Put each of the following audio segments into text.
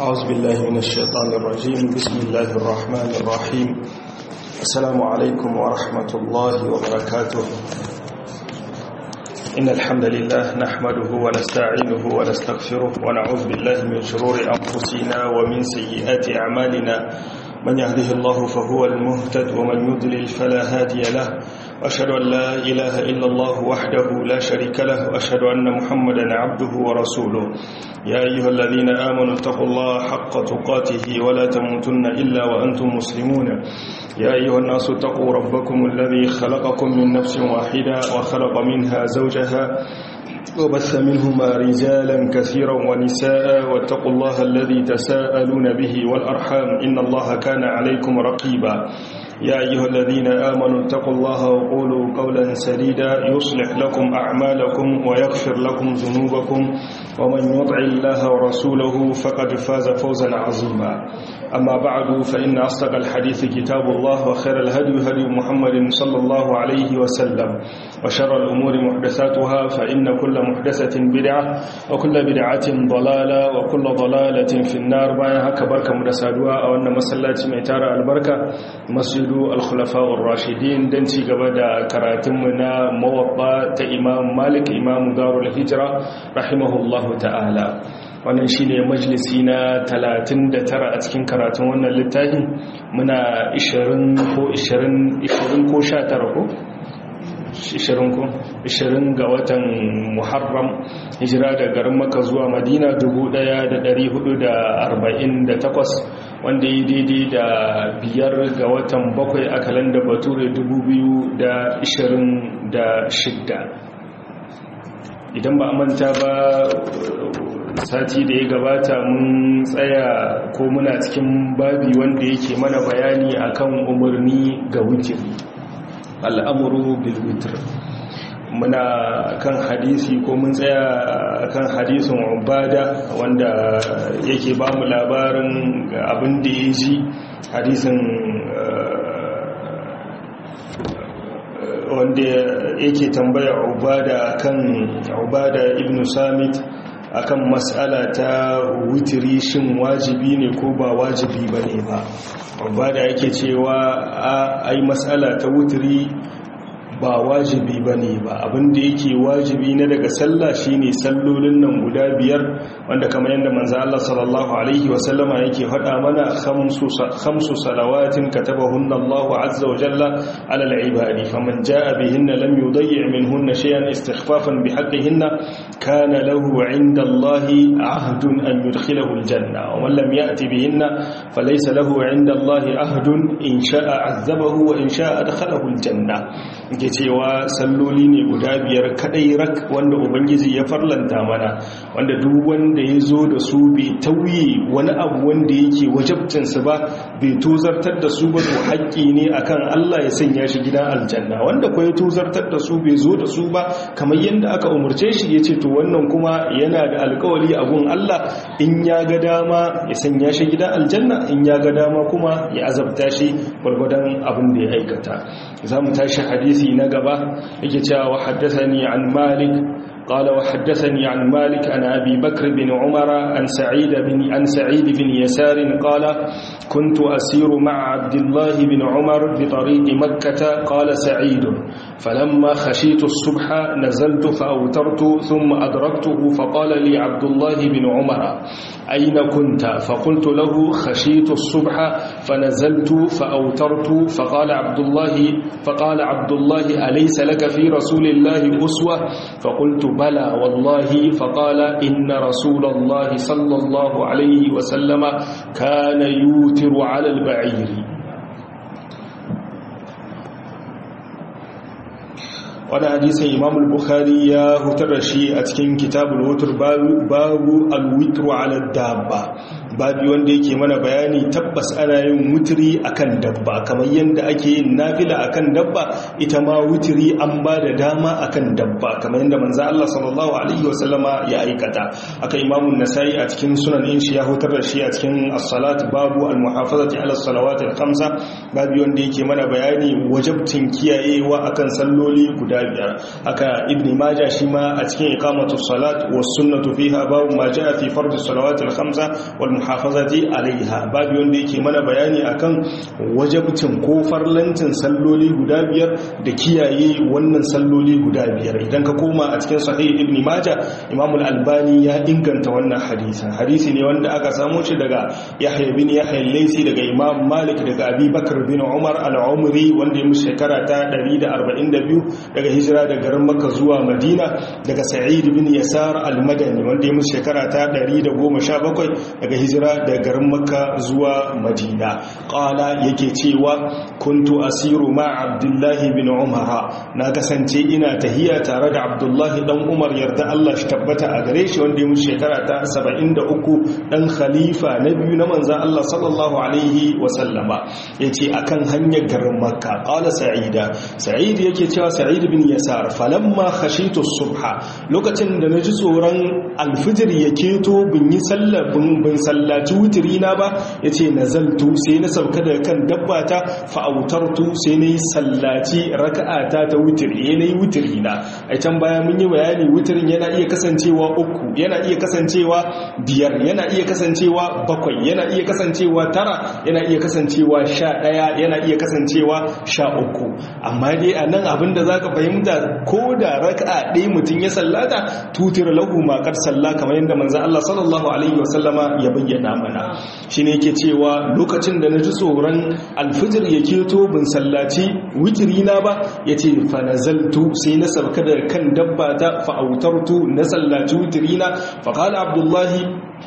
أعوذ بالله من الشيطان الرجيم بسم الله الرحمن الرحيم السلام عليكم ورحمة الله وبركاته إن الحمد لله نحمده ونستعينه ونستغفره ونعوذ بالله من شرور أنفسنا ومن سيئات أعمالنا من يهده الله فهو المهتد ومن يضلل فلا هادي له وأشهد أن لا إله إلا الله وحده لا شريك له وأشهد أن محمدا عبده ورسوله يا أيها الذين آمنوا اتقوا الله حق تقاته ولا تموتن إلا وأنتم مسلمون يا أيها الناس اتقوا ربكم الذي خلقكم من نفس واحدة وخلق منها زوجها وبث منهما رجالا كثيرا ونساء واتقوا الله الذي تساءلون به والأرحام إن الله كان عليكم رقيبا يا أيها الذين آمنوا اتقوا الله وقولوا قولا سديدا يصلح لكم أعمالكم ويغفر لكم ذنوبكم ومن يطع الله ورسوله فقد فاز فوزا عظيما أما بعد فإن أصدق الحديث كتاب الله وخير الهدي هدي محمد صلى الله عليه وسلم وشر الأمور محدثاتها فإن كل محدثة بدعة وكل بدعة ضلالة وكل ضلالة في النار بايها كبركة مدسادوها أو أن مسلات ميتار البركة مسجد الخلفاء الراشدين دنتي قبدا كراتمنا موضى إمام مالك إمام دار الهجرة رحمه الله ta'ala wannan shi ne majalisi na 39 a cikin karatun wannan littafi muna 20 ko 20 ko 19 ko 20 ko 20 ga watan muharram hijira da garin maka zuwa madina 1448 wanda yi daidai da biyar ga watan bakwai a kalanda bature 2026 idan ba a manta ba sati da ya gabata mun tsaya ko muna cikin babi wanda yake mana bayani akan umarni ga witiri al'amuru bil witr muna kan hadisi ko mun tsaya kan hadisin ubada wanda yake ba mu labarin abin da ya ji hadisin wanda yake tambaya ubada kan ubada ibn samit akan mas'ala ta wutiri shin wajibi ne ko ba wajibi bane ba ubada yake cewa ai mas'ala ta wutiri ba wajibi ba ne ba abinda yake wajibi na daga sallah shine sallolin nan guda biyar wanda kamar yadda manzo Allah sallallahu alaihi wasallama yake faɗa mana khamsu khamsu salawatin katabahunna Allah azza wa jalla ala al-ibadi faman jaa bihinna lam yudayyi' minhunna shay'an istikhfafan bihaqqihinna kana lahu 'inda Allah 'ahdun an yudkhilahu al-janna wa man lam ya'ti bihinna falaysa lahu 'inda Allah 'ahdun in sha'a 'azzabahu wa in sha'a adkhalahu al-janna ke cewa salloli ne guda biyar kadai rak wanda ubangiji ya farlanta mana wanda duk wanda ya zo da su bai tauye wani abu wanda yake wajabcinsu ba bai tuzartar da su ba to haƙƙi ne akan Allah ya sanya shi gidan aljanna wanda kuma ya tuzartar da su bai zo da su ba kamar yadda aka umarce shi ya ce to wannan kuma yana da alkawari a gun Allah in ya ga dama ya sanya shi gidan aljanna in ya ga dama kuma ya azabta shi gwargwadon abin da ya aikata za mu tashi hadisi na gaba yake cewa haddathani an malik قال وحدثني عن مالك عن أبي بكر بن عمر عن سعيد بن, عن سعيد بن يسار قال كنت أسير مع عبد الله بن عمر بطريق مكة قال سعيد فلما خشيت الصبح نزلت فأوترت ثم أدركته فقال لي عبد الله بن عمر أين كنت فقلت له خشيت الصبح فنزلت فأوترت فقال عبد الله فقال عبد الله أليس لك في رسول الله أسوة فقلت بلى والله فقال إن رسول الله صلى الله عليه وسلم كان يوتر على البعير wani hadisin imam al-bukhari ya hutar da shi a cikin kitabul wutur babu al-witru ala dabba babi wanda yake mana bayani tabbas ana yin wutiri akan dabba kamar yadda ake yin nafila akan dabba ita ma wutiri an ba da dama akan dabba kamar yadda manzo Allah sallallahu alaihi wasallama ya aikata aka imamu nasai a cikin sunan in shi ya hutar da shi a cikin as-salat babu al-muhafazati ala as-salawat al-khamsa babi wanda yake mana bayani wajabtin kiyayewa akan salloli guda biyar aka ibn majah shi ma a cikin iqamatu salat was sunnatu fiha babu ma jaa fi fardhi salawat al-khamsa wal muhafazati alaiha babu wanda yake mana bayani akan wajabcin ko farlancin salloli guda biyar da kiyaye wannan salloli guda biyar idan ka koma a cikin sahih ibn majah imam al-albani ya inganta wannan hadisin hadisi ne wanda aka samo shi daga yahya bin yahya al-laysi daga imam malik daga abi bakr bin umar al-umri wanda ya mushi shekara ta 142 daga hijira daga garin makka zuwa madina daga sa'id bin yasar al-madani wanda ya mushi shekara ta 117 daga hijira daga garin makka zuwa madina qala yake cewa kuntu asiru ma abdullahi bin umar na kasance ina tahiya tare da abdullahi dan umar yarda Allah shi tabbata a gare shi wanda ya mushi shekara ta 73 dan khalifa na biyu na manzan Allah sallallahu alaihi wa sallama yace akan hanyar garin makka qala sa'ida sa'id yake cewa sa'id bin yasar falamma khashitu subha lokacin da naji tsoron alfijir ya keto bin yi sallah bin sallaci wutiri na ba yace nazaltu sai na sauka daga kan dabbata fa autartu sai nayi sallaci raka'ata ta wutiri nayi wutiri na a can baya mun yi bayani wutirin yana iya kasancewa uku yana iya kasancewa biyar yana iya kasancewa bakwai yana iya kasancewa tara yana iya kasancewa sha ɗaya yana iya kasancewa sha uku amma dai a nan abinda za ka fahimta ko da raka'a ɗaya mutum ya sallata tutir lahu makar salla kamar yadda manzan Allah sallallahu alaihi wasallama ya bayyana mana shi ne yake cewa lokacin da na ji tsoron alfijir ya keto bin sallaci wikiri na ba ya ce fa nazaltu sai na sauka da kan dabba ta fa'autartu na sallaci wikiri na faƙala abdullahi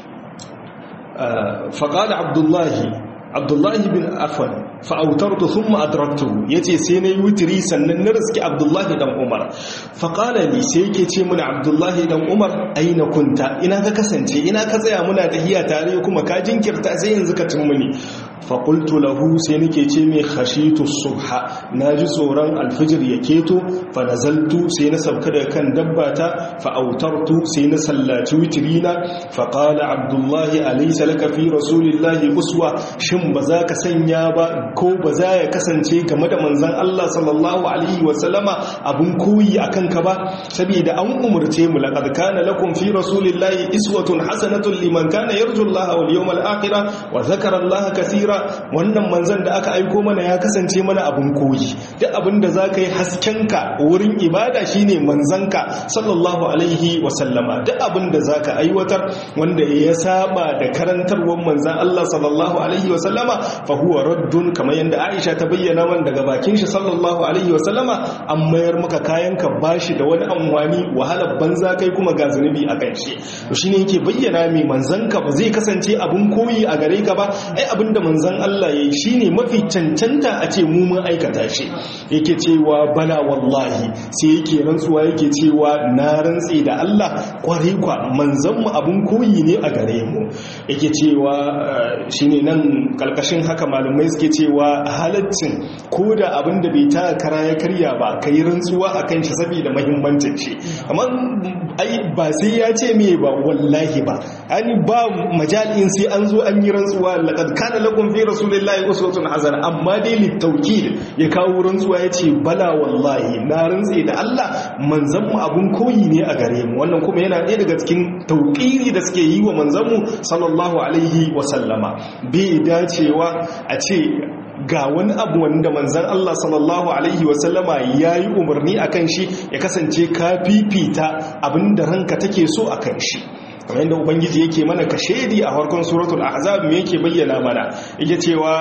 faƙala abdullahi abdullahi bin afan fa'autartu sun ma'adaraktu ya ce sai na yi wutiri sannan na riski abdullahi dan umar faƙala ne sai yake ce muna abdullahi dan umar aina kunta ina ka kasance ina ka tsaya muna tahiya tare kuma ka jinkirta sai yanzu ka cin muni faƙultu lahu sai nake ce mai khashitu subha na ji tsoron alfijir ya keto fa nazaltu sai na sauka daga kan dabbata fa autartu sai na sallaci witrina fa qala abdullahi alaysa laka fi rasulillahi uswa shin ba za ka sanya ba ko ba za ya kasance game da manzon Allah sallallahu alaihi wa sallama abun koyi akan ka ba saboda an umurce mu laqad kana lakum fi rasulillahi iswatun hasanatun liman kana yarju Allah wal yawmal akhir wa dhakara Allah kaseera wannan manzan da aka aiko mana ya kasance mana abin koyi duk abin da za ka yi haskenka wurin ibada shine manzanka sallallahu alaihi wasallama duk abin da za ka aiwatar wanda ya saba da karantarwar manzan Allah sallallahu alaihi wasallama fa huwa raddun kamar yadda Aisha ta bayyana man daga bakin shi sallallahu alaihi wasallama an mayar maka kayanka bashi da wani amfani wahalar banza kai kuma ga zunubi a kan shi to shine yake bayyana mai manzanka ba zai kasance abin koyi a gare ka ba ai abin da manzan Allah ya yi shi ne mafi cancanta a ce mu mun aikata shi yake cewa bala wallahi sai yake rantsuwa yake cewa na rantsi da Allah kwarai kwa manzanmu abin koyi ne a gare mu yake cewa shi ne nan kalkashin haka malumai suke cewa halaccin ko da abin da bai ta kara ya karya ba ka yi rantsuwa a kan shi saboda mahimmancin shi amma ai ba sai ya ce me ba wallahi ba ani ba majalin sai an zo an yi rantsuwa laqad kana lakum fi rasulillahi uswatun hasana amma dai litawkid ya kawo rantsuwa yace bala wallahi na rantsi da Allah manzon mu abun koyi ne a gare mu wannan kuma yana ɗaya daga cikin tauqiri da suke yi wa manzon mu sallallahu alaihi wa sallama bai dacewa a ce ga wani abu wanda manzan Allah sallallahu Alaihi wasallama ya yi umarni a kan shi ya kasance ka fifita abinda ranka take so a kan shi kamar yadda ubangiji yake mana ka shaidi a harkon suratul ahzab me yake bayyana mana yake cewa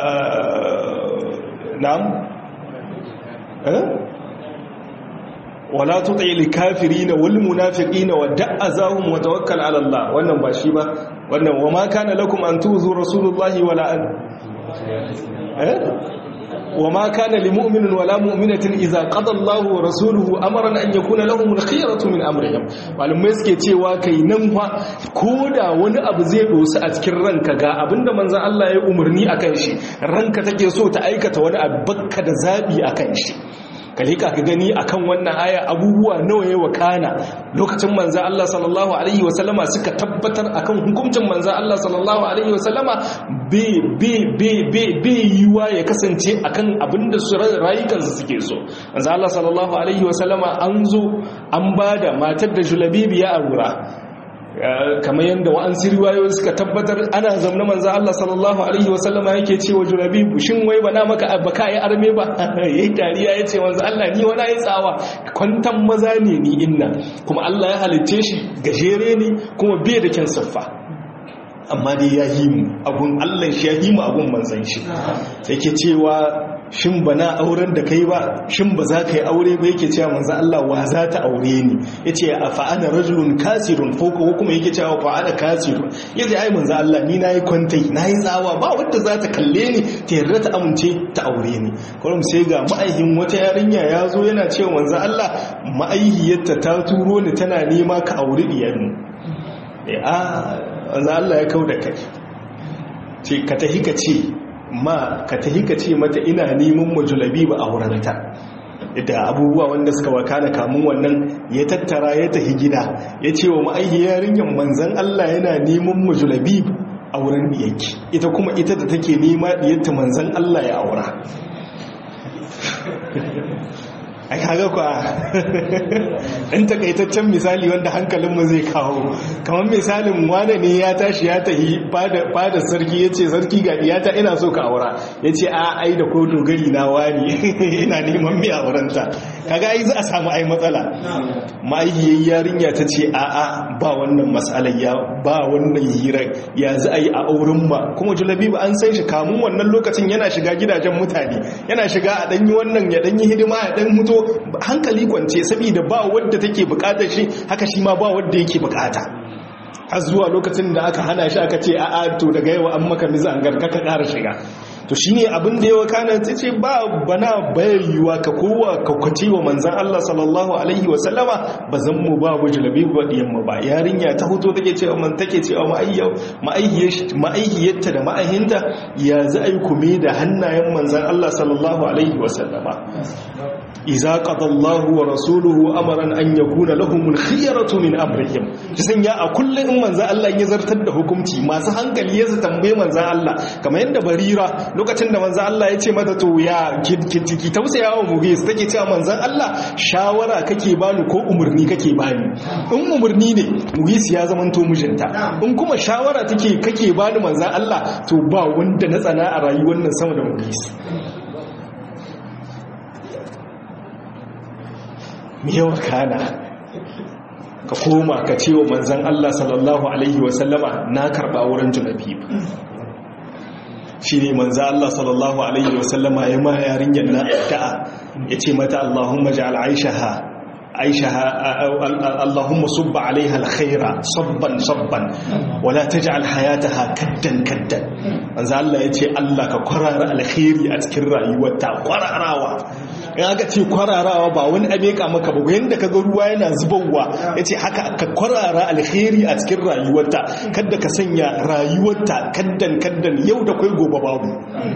na'am wala tuti lil kafirin wal munafiqin wa da'azahum wa tawakkal ala Allah wannan ba shi ba wannan wa ma kana lakum an tuzu rasulullahi wala an وما كان لمؤمن ولا مؤمنة إذا قضى الله ورسوله أمرا أن يكون لهم الخيرة من أمرهم malamai suke cewa kai nan fa koda wani abu zai dosu a cikin ranka ga abinda manzon Allah ya umarni akan shi ranka take so ta aikata wani abu bakka da zabi akan shi kalika ka gani akan wannan aya abubuwa nawa ya wakana lokacin manzan Allah sallallahu alaihi wasallama suka tabbatar akan hukuncin manzan Allah sallallahu alaihi wasallama bai yiwa ya kasance akan abinda su rayukansu suke so manzan Allah sallallahu alaihi wasallama an zo an bada matar da julabibi ya arura kamar yadda wa'ansu riwayoyi suka tabbatar ana zamna manzo Allah sallallahu alaihi wasallama yake cewa jurabibu shin wai bana maka baka yi arme ba yayi dariya yace manzo Allah ni wani yi tsawa kwantan maza ne ni inna kuma Allah ya halicce shi gajere ne kuma bai da kyan siffa amma dai ya yi mu abun Allah shi ya yi mu abun manzan shi sai ke cewa shin ba na auren da kai ba shin ba za ka yi aure ba yake cewa manzan Allah wa za ta aure ni ya ce a fa'ana rajulun kasirun ko kuma yake cewa fa'ana kasirun ya ce ai manzan Allah ni na yi kwantai na yi tsawa ba wadda za ta kalle ni ta yarda ta amince ta aure ni kwarum sai ga ma'aihin wata yarinya ya zo yana cewa manzan Allah ma'aihiyarta ta turo ni tana nema ka aure diyarmu wanzu Allah ya kau da kai ce ka tahi ka ce ma ka tahi ka ce mata ina neman majulabi ba a wurinta da abubuwa wanda suka wakana kamun wannan ya tattara ya tahi gida ya ce wa ma'aihi yarinyar manzan Allah yana neman majulabi a wurin diyarki ita kuma ita da take nema diyarta manzan Allah ya aura a kaga kwa ɗan takaitaccen misali wanda hankalinmu zai kawo kamar misalin wane ne ya tashi ya tahi fada sarki ya ce sarki ga iyata ina so ka aura ya ce a ai da ko dogari na wani ina neman mai aurenta kaga ai za a samu ai matsala ma'aikiyar yarinya ta ce a a ba wannan matsalar ya ba wannan hirar ya za a yi a auren ba kuma julabi ba an san shi kamun wannan lokacin yana shiga gidajen mutane yana shiga a ɗanyi wannan ya ɗanyi hidima ya ɗan mutu hankali kwance saboda ba wadda take bukatar shi haka shi ma ba wadda yake bukata har zuwa lokacin da aka hana shi aka ce a'a to daga yau an maka miza an garka ka ƙara shiga to shine abin da yawa kana ta ce ba bana bayarwa ka kowa ka kwace wa manzan Allah sallallahu alaihi wa sallama ba zan mu ba bu jalabi ba diyan mu ba yarinya ta hoto take cewa man take cewa ma'aihiyarta da ma'ahinta ya za a yi kume da hannayen manzan Allah sallallahu alaihi wa sallama iza qadallahu wa rasuluhu amaran an yakuna lahumul khiyaratu min amrihim kisan ya a kullun in manzo Allah ya zartar da hukunci masu hankali ya su tambaye manzo Allah kamar yadda barira lokacin da manzo Allah ya ce mata to ya ki tausaya wa mugis take cewa manzo Allah shawara kake bani ko umurni kake bani in umurni ne mugis ya zamanto mijinta in kuma shawara take kake bani manzo Allah to ba wanda na tsana a rayuwar nan sama da mugis yawa kana ka koma ka ce wa manzan Allah sallallahu Alaihi wasallama na karɓa wurin junabi shi ne manzan Allah sallallahu Alaihi wasallama ya ma yarinyar na da'a ya ce mata Allahumma ji al'aishaha عيشها اللهم صب عليها الخير صبا صبا ولا تجعل حياتها كدا كدا manzo Allah yace Allah ka kwarara alkhairi a cikin rayuwarta kwararawa in aka ce kwararawa ba wani abe ka maka ba yanda kaga ruwa yana zubowa yace haka ka kwarara alkhairi a cikin rayuwarta kada ka sanya rayuwarta kaddan kaddan yau da kai gobe babu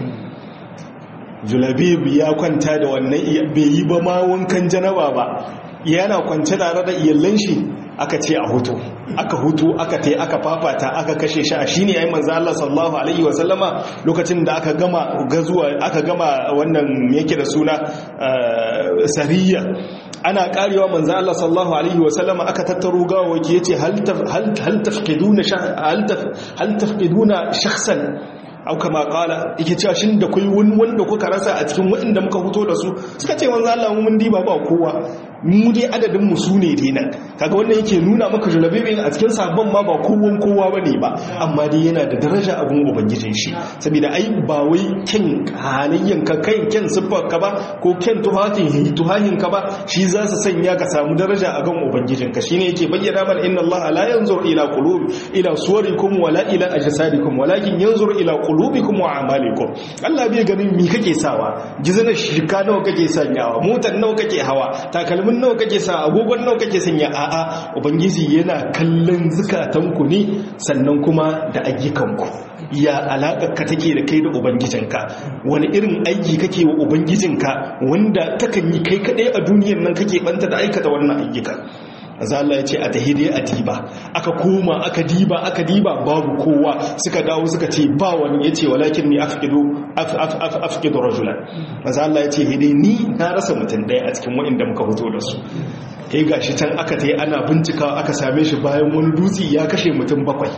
Julabib ya kwanta da wannan bai yi ba ma wankan janaba ba yana kwance tare da iyalan shi aka ce a hutu aka hutu aka tai aka fafata aka kashe shi a shine yayin manzo Allah sallallahu alaihi wa sallama lokacin da aka gama gazuwa aka gama wannan yake da suna sariya ana karewa manzo Allah sallallahu alaihi wa sallama aka tattaro gawawaki yace hal hal tafqiduna hal tafqiduna shakhsan au kama kala yake cewa shin da kai wani wanda kuka rasa a cikin waɗanda muka fito da su suka ce manzo Allah mu mun diba ba kowa mu dai adadin mu su ne dai nan kaga wannan yake nuna maka julabibin a cikin sabon ma ba kowan kowa bane ba amma dai yana da daraja abun ubangijin shi saboda ai ba wai kin halayyan ka kai kin siffar ka ba ko kin tuhatin tuhahin ka ba shi za su sanya ka samu daraja a gan ubangijin ka shine yake bayyana mana inna Allah la yanzur ila qulub ila suwarikum wala ila ajsadikum walakin yanzur ila qulubikum wa a'malikum Allah bai ganin mi kake sawa gizanar shirka nawa kake sanyawa motar nawa kake hawa takalmin nawa kake sa agogon nawa kake sanya a'a ubangiji yana kallon zukatanku ne sannan kuma da ayyukanku ya alaƙar ka take da kai da ubangijinka wani irin aiki kake wa ubangijinka wanda takan yi kai kadai a duniyar nan kake banta da aikata wannan ayyuka maza Allah ya ce a tahide a diba aka koma aka diba aka diba babu kowa suka dawo suka ce ba wani ya ce walakin ni afkidu rajulan maza Allah ya ce hide ni na rasa mutum ɗaya a cikin waɗanda muka fito da su ya gashi can aka ta yi ana bincikawa aka same shi bayan wani dutse ya kashe mutum bakwai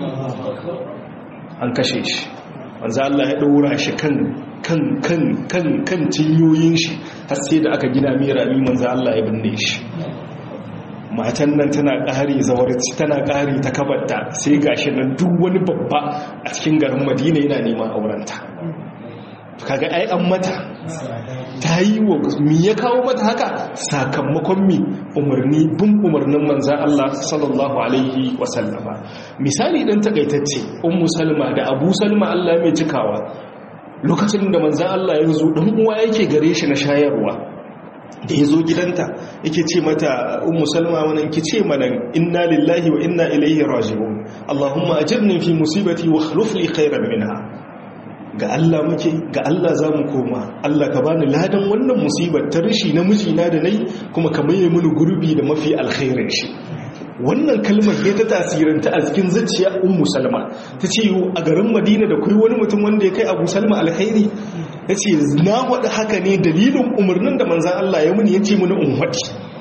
an kashe shi wanzu Allah ya ɗora shi kan kan kan kan kan cinyoyin shi har sai da aka gina mai rami manzo Allah ya binne shi matan nan tana ƙari zawarci tana ƙari ta kabarta sai gashi nan duk wani babba a cikin garin Madina yana neman aurenta kaga ai an mata ta yi wa mi ya kawo mata haka sakamakon mi umarni bin umarnin manzan Allah sallallahu alaihi wasallama misali dan takaitacce ummu salma da abu salma Allah mai cikawa lokacin da manzan Allah ya zo dan uwa yake gare shi na shayarwa da ya zo gidanta yake ce mata ummu salma wannan ki ce mana inna lillahi wa inna ilaihi raji'un allahumma ajirni fi musibati wa akhlif li khairan minha ga Allah muke ga Allah za mu koma Allah ka bani ladan wannan musibar ta rishi na mijina da nai kuma ka maye mini gurbi da mafi alkhairin shi wannan kalmar ya ta tasiranta a cikin zuciya ummu salma ta ce a garin madina da kuri wani mutum wanda ya kai abu salma alkhairi ya ce na waɗa haka ne dalilin umarnin da manzan Allah ya muni ya ce mini unwaɗi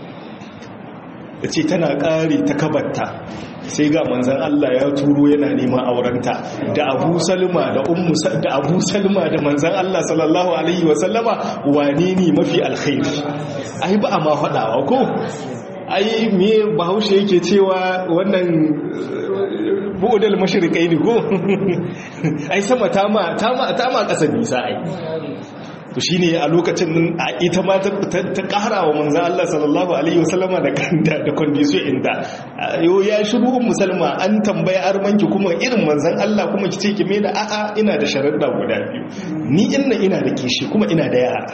ya ce tana ƙare ta kabatta sai ga manzan Allah ya turo yana neman aurenta da abu salma da ummu da abu salma da manzan Allah sallallahu alaihi wasallama wane ne mafi alkhairi ai ba a ma faɗawa ko ai me bahaushe yake cewa wannan bu'udal mashriqai ne ko ai sama tama tama tama ƙasa nisa ai to shine a lokacin a ita ma ta ƙara wa manzan Allah sallallahu alaihi wasallama da kanta da condition inda yo ya shiru musulma an tambaya armanki kuma irin manzan Allah kuma kice ki me da a'a ina da sharuɗa guda biyu ni inna ina da kishi kuma ina da yara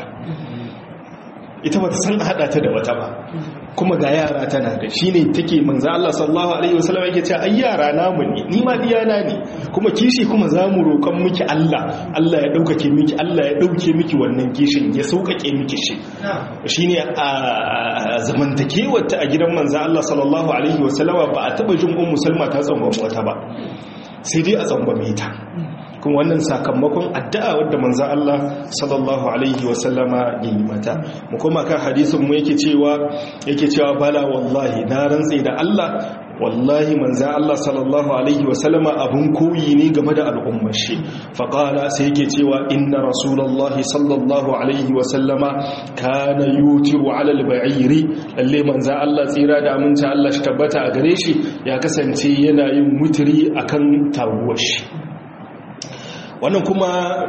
ita ba ta san hada ta da wata ba kuma ga yara tana da shi ne take manzo Allah sallallahu alaihi wasallam yake cewa ai yara namu ne ni ma diyana ne kuma kishi kuma zamu roƙon miki Allah Allah ya daukake miki Allah ya dauke miki wannan kishin ya saukake miki shi shine a zamantakewar ta a gidan manzo Allah sallallahu alaihi wasallam ba a taba jin ummu Salma ta tsangwame wata ba sai dai a tsangwame ta kuma wannan sakamakon addu'a wadda manzan Allah sallallahu alaihi wasallama ya yi mata mu kuma kan hadisin mu yake cewa yake cewa bala wallahi na rantse da Allah wallahi manzan Allah sallallahu alaihi wasallama abun koyi ne game da al'ummar shi faƙala sai yake cewa inna rasulallahi sallallahu alaihi wasallama kana yutiru alal ba'iri lalle manzan Allah tsira da aminci Allah shi tabbata a gare shi ya kasance yana yin mutiri akan taguwar shi wannan kuma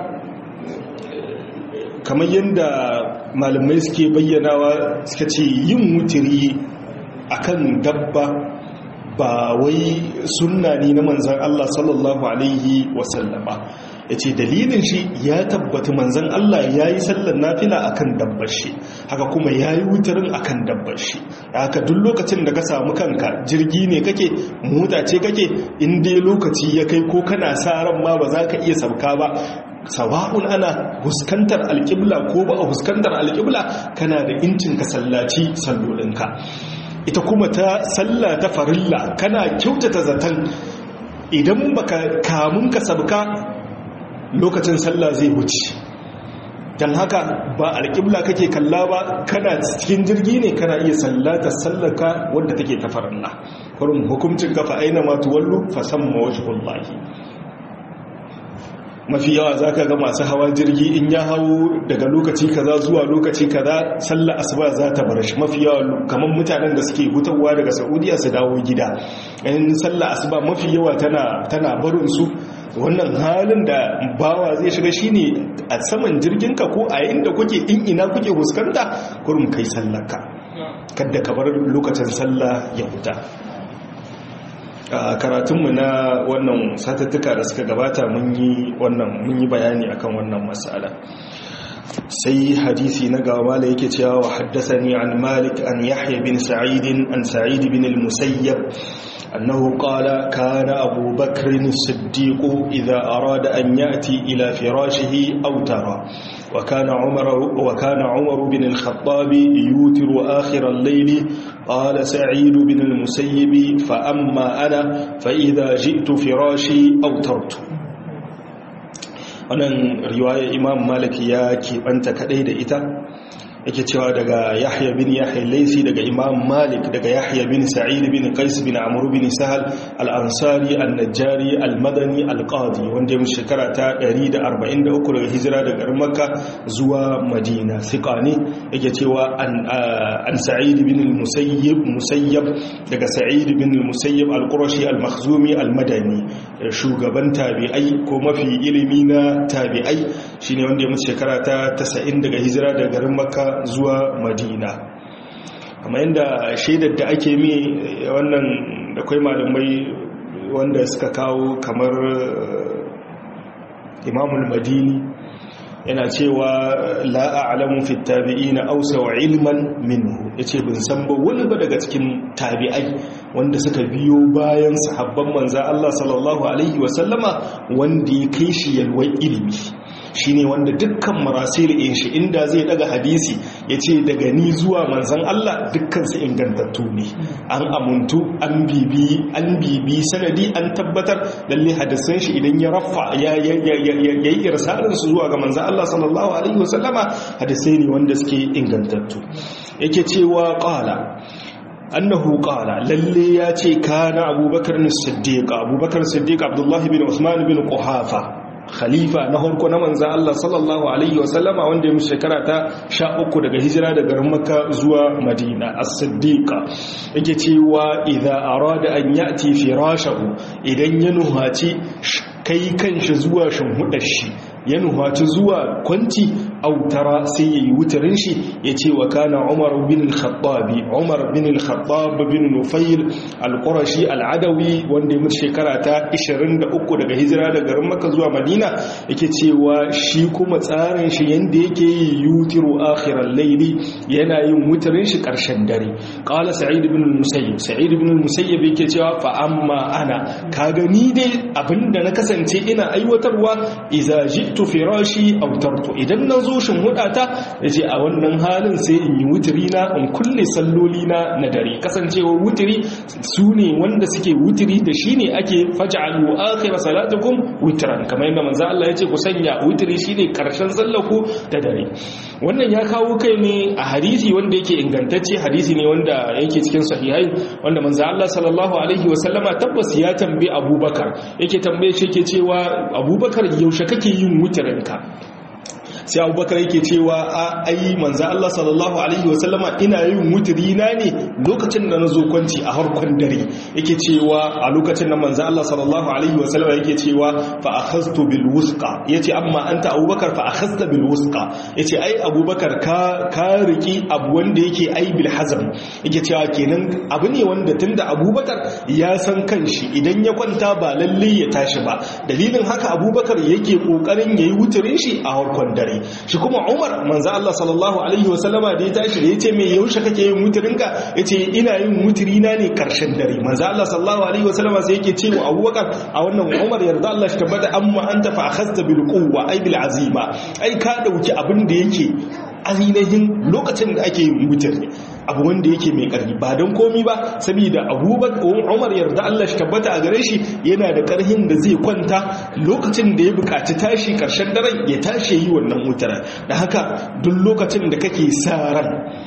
kamar yadda malamai suke bayyanawa suka ce yin wutiri akan dabba ba wai sunna ne na manzan Allah sallallahu alaihi wasallama ya ce dalilin shi ya tabbata manzan Allah ya yi sallar nafila akan dabbar shi haka kuma ya yi wutarin akan dabbar shi haka duk lokacin da ka samu kanka jirgi ne kake mota ce kake inda lokaci ya kai ko kana sa ran ma ba za ka iya sauka ba sawa'un ana huskantar alƙibla ko ba a huskantar alƙibla kana da incin ka sallaci sallolinka ita kuma ta salla ta farilla kana kyautata zaton idan baka kamun ka sabka lokacin sallah zai wuce don haka ba alƙibla kake kalla ba kana cikin jirgi ne kana iya sallata sallaka wadda take ta farilla kurin hukuncin kafa aina ma tuwallu fa samma wajhullahi mafi yawa za ka ga masu hawa jirgi in ya hau daga lokaci kaza zuwa lokaci kaza sallar asuba za ta bar shi mafi yawa kamar mutanen da suke hutawa daga saudiya su dawo gida in sallar asuba mafi yawa tana barin su wannan halin da bawa zai shiga shine a saman jirginka ko a yayin da kuke in ina kuke fuskanta kurum kai sallarka kadda ka bar lokacin sallah ya huta a karatunmu na wannan satattuka da suka gabata mun yi wannan mun yi bayani akan wannan matsala sai hadisi na gaba da yake cewa wa haddathani an malik an yahya bin sa'id an sa'id bin al-musayyab annahu qala kana abu bakr as-siddiq idha arada an yati ila firashihi aw tara وكان عمر وكان عمر بن الخطاب يوتر آخر الليل قال سعيد بن المسيب فأما أنا فإذا جئت فراشي أوترت wannan riwaya imam malik ya keɓanta kaɗai da ita yake cewa daga yahya bin yahya laisi daga imam malik daga yahya bin sa'id bin qais bin amr bin sahal al-ansari an-najjari al-madani al-qadi wanda ya shekara ta 143 daga hijira daga makka zuwa madina thiqani yake cewa an sa'id bin al-musayyib musayyab daga sa'id bin al-musayyib al-qurashi al-makhzumi al-madani shugaban tabi'ai ko mafi ilimi na tabi'ai shine wanda ya mutu shekara ta 90 daga hijira daga garin makka zuwa madina kamar yadda shaidar da ake mi wannan da kwai malamai wanda suka kawo kamar imamul madini yana cewa la'a'alamu fi tabi'ina ausa wa ilman minhu yace bin san ba wani ba daga cikin tabi'ai wanda suka biyo bayan sahabban manza Allah sallallahu alaihi wa sallama wanda ya kai shi yalwar ilimi shine wanda dukkan marasil in shi inda zai daga hadisi yace daga ni zuwa manzan Allah dukkan su ingantattu ne an amuntu an bibi an bibi sanadi an tabbatar lalle hadisan shi idan ya rafa ya yayi irsalin su zuwa ga manzan Allah sallallahu alaihi wasallama hadisai ne wanda suke ingantattu yake cewa qala annahu qala lalle ya ce kana abubakar as-siddiq abubakar as-siddiq abdullahi bin usman bin quhafa khalifa na harko na manzan Allah sallallahu Alaihi wasallama wanda ya shekara ta sha uku daga hijira daga makka zuwa madina as-siddiqa yake cewa idza arada an yati firashahu idan ya nuhaci kai kanshi zuwa shimhudar shi ya nuhaci zuwa kwanci autara sai ya yi wutarin shi ya ce wa kana umar bin al-khattabi umar bin al-khattab bin nufayl al-qurashi al-adawi wanda ya mutu shekara ta 23 daga hijira daga garin makka zuwa madina yake cewa shi kuma tsarin shi yanda yake yi yutiru akhiral layli yana yin wutarin shi karshen dare qala sa'id ibn al-musayyib sa'id ibn al-musayyib yake cewa fa amma ana kaga ni dai abinda na kasance ina aiwatarwa idza ji'tu firashi autartu idan na zo shin hudata yace a wannan halin sai in yi wutiri na in kulle salloli na na dare kasancewar wutiri su ne wanda suke wutiri da shi ne ake faj'alu akhir salatukum witran kamar yadda manzo Allah ya ce ku sanya wutiri shine karshen sallaku da dare wannan ya kawo kai ne a hadisi wanda yake ingantacce hadisi ne wanda yake cikin sahihai wanda manzo Allah sallallahu alaihi wasallama tabbas ya tambaye Abubakar yake tambaye shi yake cewa Abubakar yaushe kake yin wutirinka sai abubakar yake cewa a ayi manzo Allah sallallahu alaihi wasallama ina yin wutiri na ne lokacin da nazo kwanci a harkon dare yake cewa a lokacin da manzo Allah sallallahu alaihi wasallama yake cewa fa akhadtu bil wusqa yace amma anta abubakar fa akhadta bil wusqa yace ai abubakar ka ka riki abu wanda yake ai bil hazm yake cewa kenan abu ne wanda tunda abubakar ya san kanshi idan ya kwanta ba lalle ya tashi ba dalilin haka abubakar yake kokarin yayi wutirin shi a harkon dare shi kuma umar manzo Allah sallallahu alaihi wasallama da ya tashi da yace me yaushe kake yin wutirinka yace ina yin wutirina ne karshen dare manzo Allah sallallahu alaihi wasallama sai yake cewa Abubakar a wannan Umar yarda Allah shi tabbata amma anta fa akhadta bil quwwa ay bil azima ai ka dauki abin da yake ainihin lokacin da ake yin wutir abu wanda yake mai ƙarfi ba don komi ba saboda abubakar umar yarda Allah shi tabbata a gare shi yana da ƙarhin da zai kwanta lokacin da ya buƙaci tashi ƙarshen daren ya tashi yi wannan wutar da haka duk lokacin da kake sa ran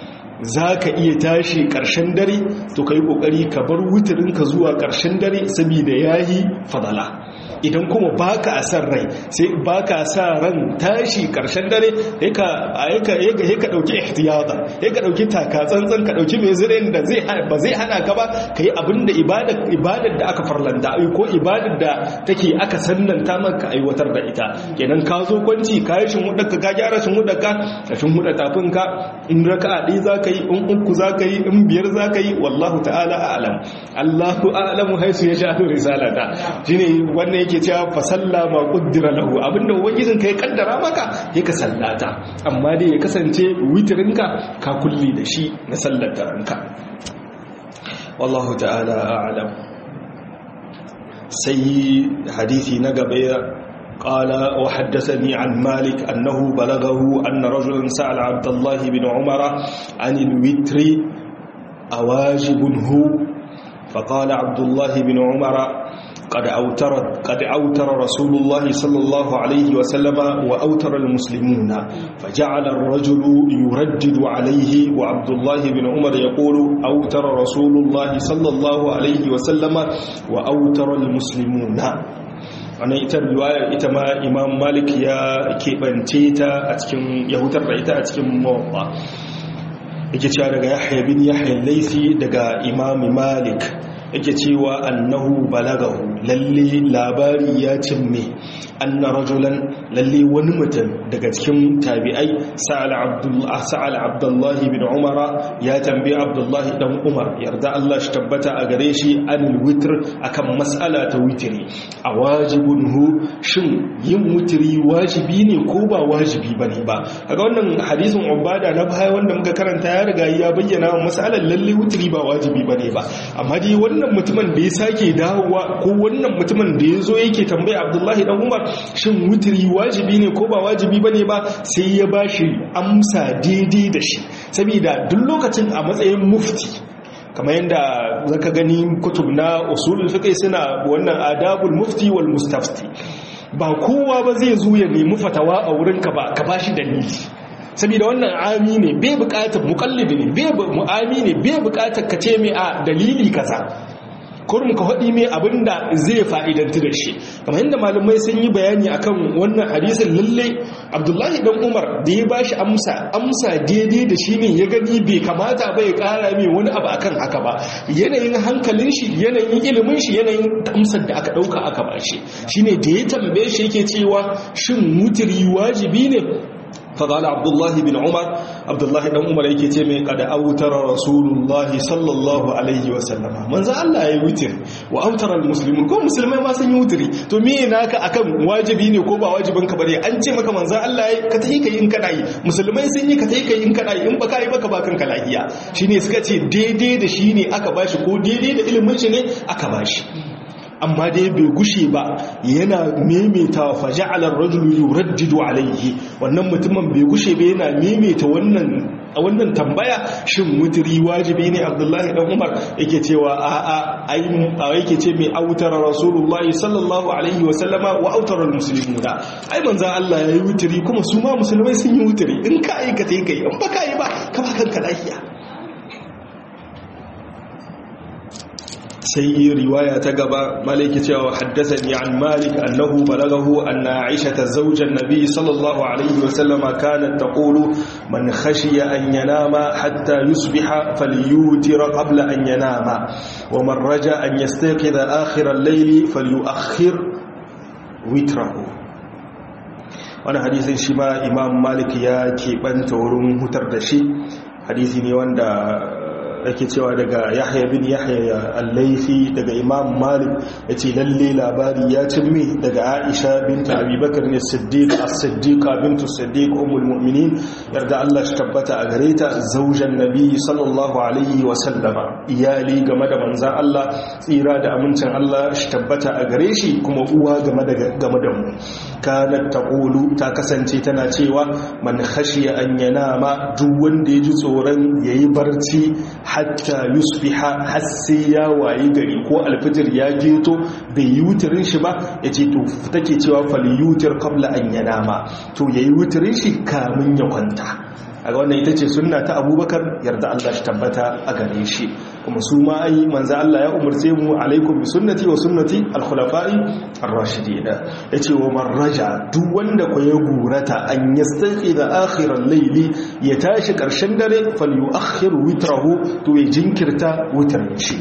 za ka iya tashi ƙarshen dare to ka yi ƙoƙari ka bar wutirinka zuwa ƙarshen dare saboda ya yi fadala idan kuma baka a san rai sai baka sa ran tashi karshen dare sai ka sai ka dauki ihtiyata sai ka dauki taka tsantsan ka dauki mai zirin da zai ba zai hana ka ba kai abinda ibadar ibadar da aka farlanta ai ko ibadar da take aka sannanta maka aiwatar da ita kenan ka zo kwanci ka yi shin ka ka gyara shin ka ka shin huda tafin ka in raka'a ɗaya zaka yi in uku zaka yi in biyar zaka yi wallahu ta'ala a'lam Allahu a'lamu haisu yasha'u risalata shine wannan yake cewa fa sallama qaddara lahu abinda ubangijin kai kaddara maka ya ka sallata amma dai ya kasance witirinka ka kulli da shi na sallar ranka wallahu ta'ala a'lam sai hadisi na gaba قال وحدثني عن مالك أنه بلغه أن رجلا سأل عبد الله بن عمر عن الوتر أواجب هو فقال عبد الله بن عمر قد أوتر قد أوتر رسول الله صلى الله عليه وسلم وأوتر المسلمون فجعل الرجل يردد عليه وعبد الله بن عمر يقول أوتر رسول الله صلى الله عليه وسلم وأوتر المسلمون wannan ita riwayar ita ma imam malik ya keɓance ta a cikin ya hutar da ita a cikin mawaɓa yake cewa daga yahya bin yahya laisi daga imam malik yake cewa annahu balagahu lalle labari ya cimme anna rajulan lalle wani mutum daga cikin tabi'ai sa'al abdullah sa'al abdullah bin umara ya tambayi abdullah dan umar yarda Allah shi tabbata a gare shi anil witr akan mas'ala ta witri a wajibun hu shin yin witri wajibi ne ko ba wajibi bane ba kaga wannan hadisin ubada na baya wanda muka karanta ya riga ya bayyana mas'alar lalle witri ba wajibi bane ba amma dai wannan mutumin da ya sake dawowa ko wannan mutumin da ya zo yake tambaya abdullahi dan umar shin wutiri wajibi ne ko ba wajibi bane ba sai ya bashi amsa daidai da shi saboda duk lokacin a matsayin mufti kamar yadda zaka gani kutub na usulul fiqh suna wannan adabul mufti wal mustafti ba kowa ba zai zo ya nemi fatawa a wurinka ba ka bashi dalili saboda wannan ami ne bai bukatar mukallidi ne bai mu'ami ne bai bukatar ka ce mai a dalili kaza kurum ka haɗi mai abinda zai fa'idantu da shi kamar yadda malamai sun yi bayani akan wannan hadisin lalle abdullahi dan umar da ya bashi amsa amsa daidai da shi ne ya gani bai kamata ba ya ƙara mai wani abu akan haka ba yanayin hankalin shi yanayin ilimin shi yanayin amsar da aka ɗauka aka ba shi shine da ya tambaye shi yake cewa shin mutiri wajibi ne فقال عبد الله بن عمر عبد الله بن عمر yake ce mai kada autara rasulullah sallallahu alaihi wa sallama manzo Allah yayi wutir wa autara almuslimun ko musulmai ma sun yi wutiri to me naka akan wajibi ne ko ba wajibin ka bane an ce maka manzo Allah yayi ka tayi kai in kana yi musulmai sun yi ka tayi kai in kana yi in baka yi baka ba kanka lafiya shine suka ce daidai da shi ne aka bashi ko daidai da ilimin shi ne aka bashi amma dai bai gushe ba yana maimaita wa faja'alar rajulu yuraddidu alaihi wannan mutumin bai gushe ba yana maimaita wannan a wannan tambaya shin mutiri wajibi ne abdullahi dan umar yake cewa a a ai yake ce mai autar rasulullahi sallallahu alaihi wa sallama wa autar almuslimuna ai manzon Allah yayi wutiri kuma su ma musulmai sun yi wutiri in ka aikata kai in baka yi ba ka ba kanka lafiya sai riwaya ta gaba maliki cewa haddathani an malik annahu balagahu anna aisha zawjan nabi sallallahu alaihi wa sallama kanat taqulu man khashiya an yanama hatta yusbiha falyutir qabla an yanama wa man raja an yastayqiza akhir al-layl falyuakhir witrahu wannan hadisin shi ma imam malik ya keɓanta wurin hutar da shi hadisi ne wanda ake cewa daga yahya bin yahya al-laifi daga imam malik ya ce lalle labari ya cimmi daga aisha binta abubakar ne siddiq as-siddiqa bintu siddiq ummul mu'minin yarda Allah shi tabbata a gare ta zaujan nabi sallallahu alaihi wa sallama iyali game da manzan Allah tsira da amincin Allah shi tabbata a gare shi kuma uwa game da game da mu kanat taqulu ta kasance tana cewa man khashiya an yanama duk wanda ya ji tsoron yayi barci hatta yusbiha har sai ya wayi gari ko alfijir ya geto bai yi wutirin shi ba ya ce to take cewa fal yutir qabla an yanama to yayi wutirin shi kamin ya kwanta a wannan ita ce sunna ta abubakar yarda Allah shi tabbata a gare shi kuma su ma ai manzo Allah ya umarce mu alaikum bi sunnati wa sunnati al-khulafa'i ar-rashidin yace wa man raja duk wanda ko ya gurata an yastaqi da akhiral layli ya tashi karshen dare falyuakhir witrahu to ya jinkirta witrin shi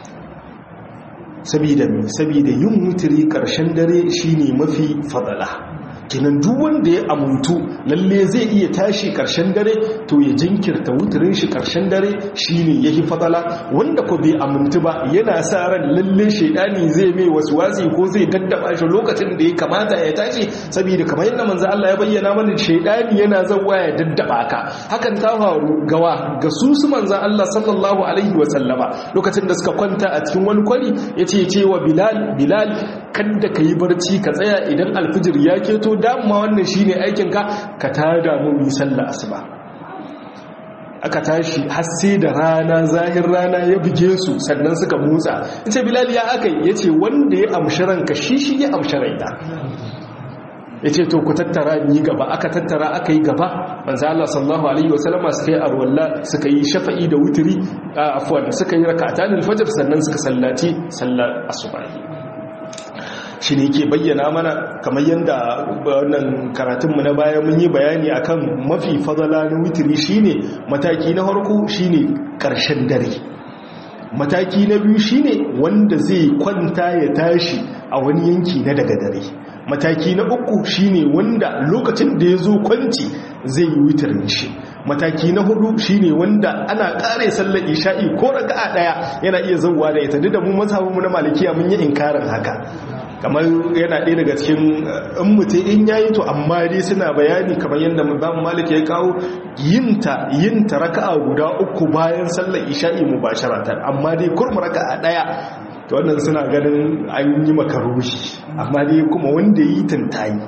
sabida sabida yin witri karshen dare shine mafi fadala kinan duk wanda ya amuntu lalle zai iya tashi karshen dare to ya jinkirta wuturin shi karshen dare shine yahi fadala wanda ko bai amuntu ba yana sa ran lalle shedani zai mai waswasi ko zai daddaba shi lokacin da ya kamata ya tashi saboda kamar yadda manzo Allah ya bayyana mana shedani yana zawa ya daddaba ka hakan ta faru gawa ga su su manzo Allah sallallahu alaihi wa sallama lokacin da suka kwanta a cikin wani kwali yace cewa Bilal Bilal kada ka yi barci ka tsaya idan alfijir ya keto dama wannan shine aikinka ka tada mu yi sallah asuba aka tashi har sai da rana zahir rana ya buge su sannan suka motsa ce bilal ya aka ya ce wanda ya amshi ranka shi shi ya amshi raina ya ce to ku tattara yi gaba aka tattara aka yi gaba manzo Allah sallallahu alaihi wasallama suka yi arwalla suka yi shafa'i da wutiri afwan suka yi rak'atan al-fajr sannan suka sallaci sallar asubahi shi ne ke bayyana mana kamar yadda wannan karatunmu na baya mun yi bayani akan mafi fadala na wutiri shine mataki na harko shine karshen dare mataki na biyu shine wanda zai kwanta ya tashi a wani yanki na daga dare mataki na uku shine wanda lokacin da ya zo kwanci zai yi wutirin shi mataki na hudu shine wanda ana kare sallar isha'i ko raka'a daya yana iya zauwa da ita duk da mu mazhabin mu na malikiya mun yi inkarin haka kamar yana ɗaya daga cikin in mutum in yayi to amma dai suna bayani kamar yadda Imam Malik ya kawo yinta yinta raka'a guda uku bayan sallar isha'i mubasharatan amma dai kurma raka'a daya to wannan suna ganin an yi makarushi amma dai kuma wanda yi tantayi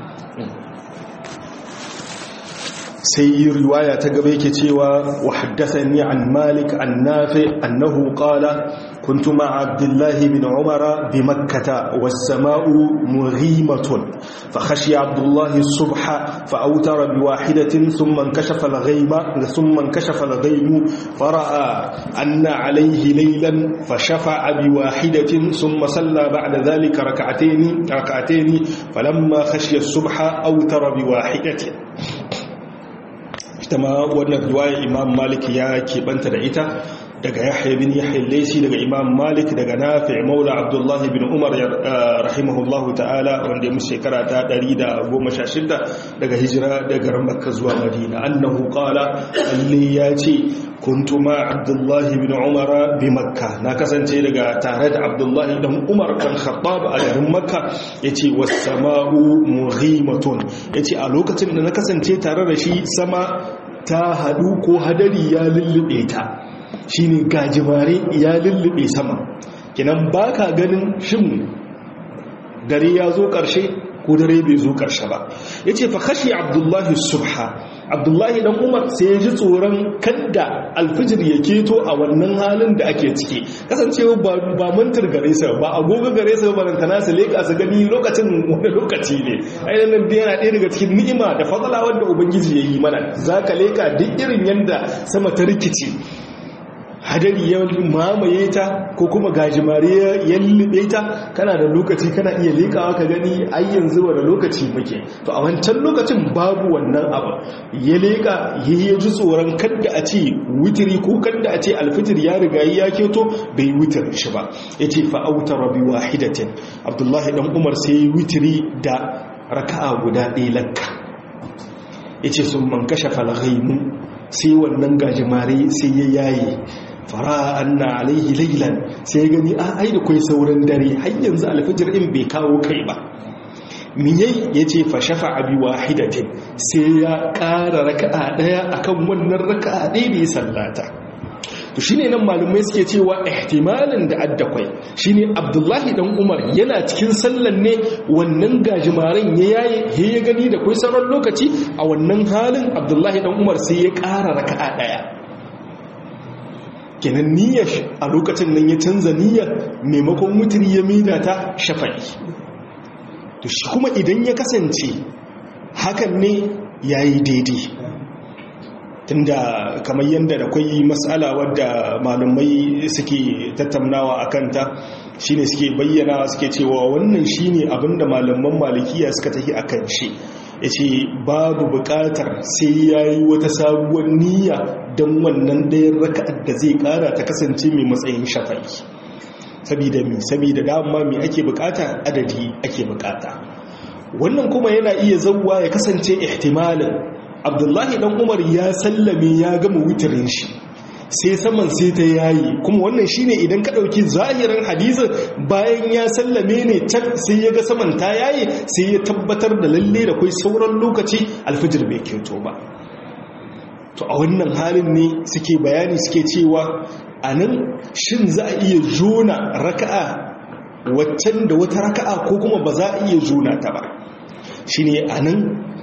sai riwaya ta gaba yake cewa wa haddathani an malik an nafi annahu qala kuntu ma'a abdullah ibn umara bi makkah was samaa'u mughimatun fa khashiya abdullah as-subha fa awtara bi wahidatin thumma inkashafa al-ghayma thumma inkashafa al-ghaymu fara'a anna alayhi laylan fa shafa'a bi wahidatin thumma salla ba'da dhalika rak'atayn rak'atayn falamma khashiya as-subha awtara bi wahidatin ita ma wannan riwaya imam malik ya keɓanta da ita daga yahya bin yahya laisi daga imam malik daga nafi maula abdullahi bin umar rahimahullahu ta'ala wanda ya musu shekara ta 116 daga hijira daga makka zuwa madina annahu qala alli ya ce kuntu ma abdullahi bin umar bi makka na kasance daga tare da abdullahi dan umar kan khattab a garin makka yace was sama'u mughimatun yace a lokacin da na kasance tare da shi sama ta hadu ko hadari ya lullube ta shine gajimare ya lullube sama kinan baka ganin shin dare ya zo karshe ko dare bai zo karshe ba yace fa khashi abdullahi subha abdullahi dan umar sai ya ji tsoron kadda alfijir ya keto a wannan halin da ake ciki kasancewa ba ba mantar gare sa ba agogo gare sa ba rantana su leka su gani lokacin wani lokaci ne ainihin da yana ɗaya daga cikin ni'ima da fadala wanda ubangiji ya yi mana zaka leka duk irin yanda sama ta rikici hadari ya mamaye ta ko kuma gajimare ya lullube ta kana da lokaci kana iya lekawa ka gani ai yanzu wani lokaci muke to a wancan lokacin babu wannan abu ya leka ya ji tsoron kadda a ce witiri ko kadda a ce alfitir ya riga ya keto bai witir shi ba ya ce fa'auta rabi wahidatin abdullahi dan umar sai witiri da raka'a guda ɗaya lakka ya ce sun man kashe falghaimu sai wannan gajimare sai ya yaye fara anna alaihi lailan sai gani a ai da kai sauran dare har yanzu alfajir in bai kawo kai ba miyai yace fa shafa'a bi wahidatin sai ya ƙara raka'a daya akan wannan raka'a ɗaya da ya sallata to shine nan malumai suke cewa ihtimalin da addakwai shine Abdullahi dan Umar yana cikin sallan ne wannan gajimaren ya yaye ya gani da kai sauran lokaci a wannan halin Abdullahi dan Umar sai ya ƙara raka'a daya kenan niyyar a lokacin nan ya canza niyyar maimakon mutiri ya mida ta shafa'i to shi kuma idan ya kasance hakan ne ya yi daidai tunda kamar yadda da kwai matsala wadda malumai suke tattaunawa a kanta shine suke bayyana suke cewa wannan shine abinda malaman malikiya suka tafi akan shi ya ce babu bukatar sai ya yi wata sabuwar niyya don wannan ɗayan raka'ar da zai ƙara ta kasance mai matsayin shafa'i sabida mi sabida dama mai ake bukata adadi ake bukata wannan kuma yana iya zauwa ya kasance ihtimalin abdullahi dan umar ya sallame ya gama wutirin shi sai saman sai ta yayi kuma wannan shine idan ka dauki zahirin hadisin bayan ya sallame ne can sai ya ga saman ta yayi sai ya tabbatar da lalle da kai sauran lokaci alfijir bai kyauto ba to a wannan halin ne suke bayani suke cewa anan shin za a iya jona raka'a waccan da wata raka'a ko kuma ba za a iya jona ta ba shine anan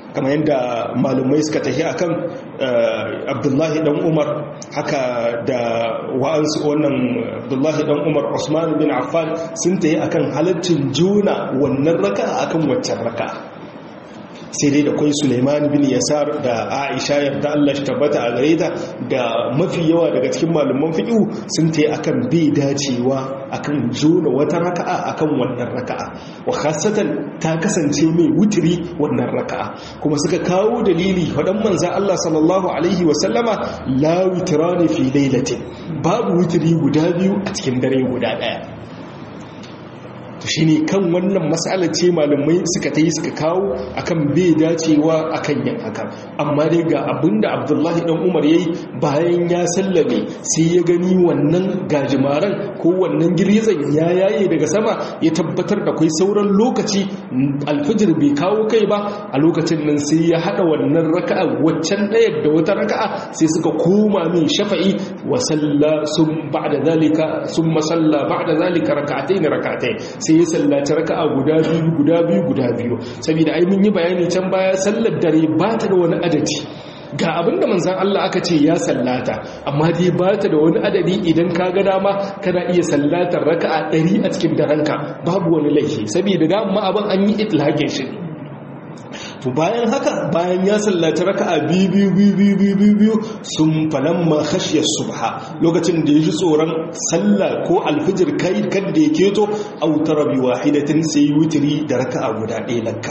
kamar yadda malumai suka tafi akan abdullahi dan umar haka da wa'ansu wannan abdullahi dan umar usman bin affan sun tafi akan halaccin juna wannan raka akan waccan raka sai dai da kwai suleiman bin yasar da aisha yarda allah shi tabbata a gare ta da mafi yawa daga cikin malaman fiƙiu sun ta akan bai dacewa akan jona wata raka'a akan wannan raka'a wa khasatan ta kasance mai wutiri wannan raka'a kuma suka kawo dalili faɗan manzan allah sallallahu alaihi wasallama la witirani fi lailatin babu wutiri guda biyu a cikin dare guda ɗaya shi ne kan wannan matsalar ce malamai suka ta yi suka kawo akan bai dacewa akan yin haka amma dai ga abinda abdullahi dan umar ya yi bayan ya sallame sai ya gani wannan gajimaren ko wannan girgizan ya yaye daga sama ya tabbatar da kwai sauran lokaci alfijir bai kawo kai ba a lokacin nan sai ya hada wannan raka'a waccan ɗayar da wata raka'a sai suka koma min shafa'i wa salla sun ba'da zalika sun masalla ba'da zalika raka'atayn raka'atayn sai ya sallaci raka'a guda biyu guda biyu guda biyu saboda ai mun yi bayani can baya sallar dare ba ta da wani adadi ga abinda manzan Allah aka ce ya sallata amma dai ba ta da wani adadi idan ka ga dama kana iya sallatar raka'a ɗari a cikin daranka babu wani laifi saboda dama abin an yi itlaqin shi to bayan haka bayan ya sallaci raka'a biyu biyu biyu biyu biyu biyu sun falamma khashiya subha lokacin da ya ji tsoron sallah ko alfijir kai kan da ya keto autara bi wahidatin sai witri da raka'a guda ɗaya lakka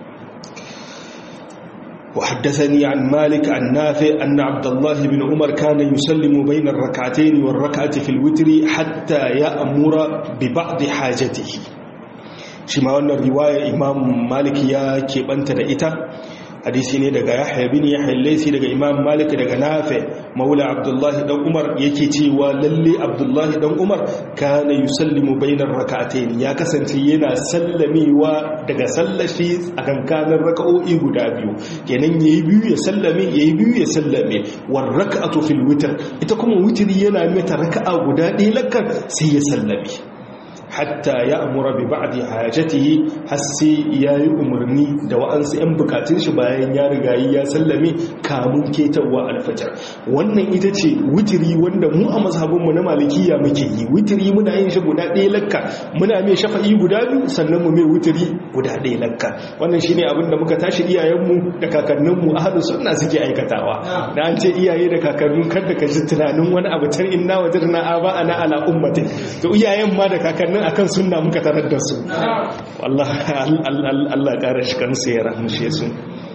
وحدثني عن مالك عن نافع أن عبد الله بن عمر كان يسلم بين الركعتين والركعة في الوتر حتى يأمر ببعض حاجته shi ma wannan riwaya imam malik ya keɓanta da ita hadisi ne daga yahya bin yahya laisi daga imam malik daga nafe maula abdullahi dan umar yake cewa lalle abdullahi dan umar kana yusallimu bainar rak'atayn ya kasance yana sallamewa daga sallashi a kankanin raka'o'i guda biyu kenan yayi biyu ya sallame yayi biyu ya sallame war rak'atu fil witr ita kuma witri yana mata raka'a guda ɗaya lakkan sai ya sallame hatta ya amura bi ba'di hajatihi har sai yayi umarni da wa'ansu 'yan bukatun shi bayan ya riga ya sallame kamun ketawa alfajar wannan ita ce witiri wanda mu a mazhabinmu na malikiya muke yi witiri muna yin shi guda ɗaya lakka muna mai shafa'i guda biyu sannan mu mai witiri guda ɗaya lakka wannan shine abin da muka tashi iyayenmu da kakanninmu ahlu sunna suke aikatawa da an ce iyaye da kakannin kada ka ji tunanin wani abu tar inna wajadna aba ana ala ummati to iyayen ma da kakannin akan sunna muka tarar da su wallahi Allah ƙara shi kansu ya rahmushe su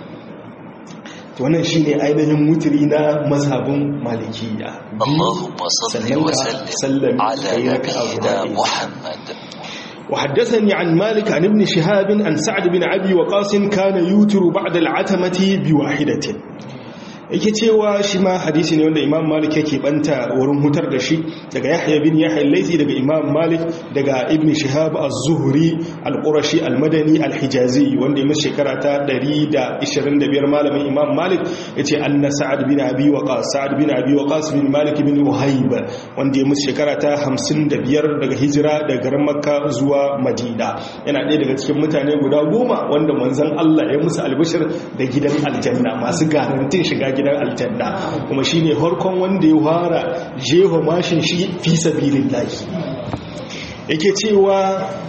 wannan shine ainihin mutiri na mazhabin malikiya Allahumma salli wa sallim ala nabiyyina Muhammad وحدثني عن مالك عن ابن شهاب عن سعد بن أبي وقاص كان يوتر بعد العتمة بواحدة yake cewa shi ma hadisi ne wanda imam malik yake banta wurin hutar da shi daga yahya bin yahya laifi daga imam malik daga ibn shihab az-zuhri al-qurashi al-madani al-hijazi wanda ya shekara ta 125 malamin imam malik yace anna sa'ad bin abi waqas sa'ad bin abi waqas bin malik bin uhayb wanda ya shekara ta 55 daga hijira daga garin makka zuwa madina yana ɗaya daga cikin mutane guda goma wanda manzon Allah ya musu albishir da gidan aljanna masu garantin shiga gidan aljanna kuma shine harkon wanda ya fara jeho mashin shi fi sabilillahi yake cewa